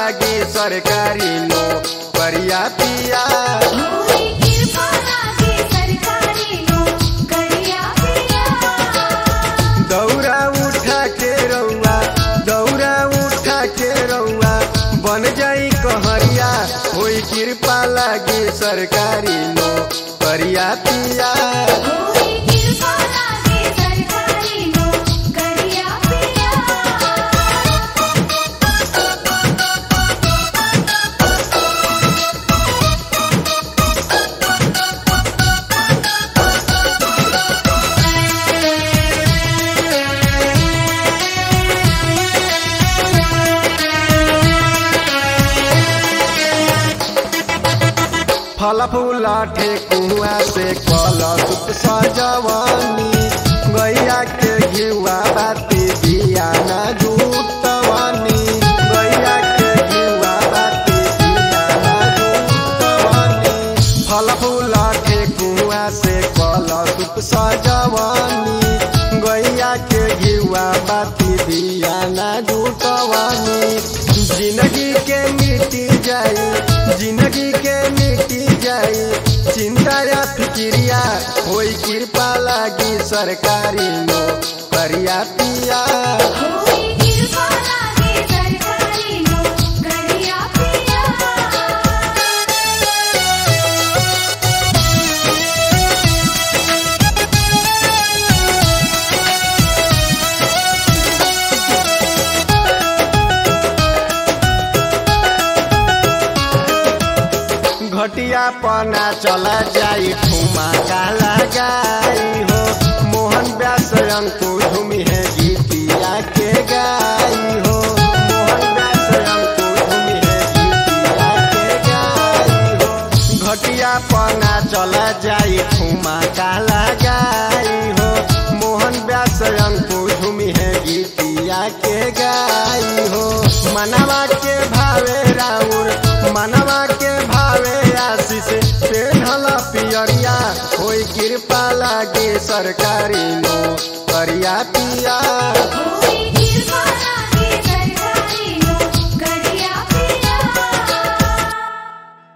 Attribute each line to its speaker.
Speaker 1: लागी सरकारी नो करिया पिया
Speaker 2: होई कृपा लागे सरकारी नौकरिया पिया
Speaker 1: दौरा उठा के रउआ दौरा उठा के रउआ बन जाई कहरिया होई कृपा लागी सरकारी नो करिया पिया
Speaker 2: होई कृपा लागे सरकारी नौकरिया पिया
Speaker 1: फल फूला ठेकुआ से कलश सजवनी गैया के घिउआ बाती दिया ना जुटवनी गैया के घिउआ बाती दिया ना जुटवनी फल फूला ठेकुआ से कलश सजवनी गैया के घिउआ बाती दिया ना जुटवनी जिंदगी के मिटी जाई जिंदगी के मिटी जाई चिंता या फिक्रिया होई कृपा लागी सरकारी नो करिया पिया
Speaker 2: होई कृपा लागे सरकारी नौकरिया पिया
Speaker 1: घटिया पना चला जाई ठुमा का लगाई हो मोहन व्यास अंकु धूमि है गीतिया के गाई हो मोहन व्यास अंकु धूमि है गीतिया के गाई हो घटिया पना चला जाई ठुमा का लगाई हो मोहन व्यास अंकु धूमि है गीतिया के गाई हो मनवा के भावे राउर मनवा के भावे आशीष पेढ़ल पियरिया होई कृपा लागे सरकारी नो करिया पिया
Speaker 2: होई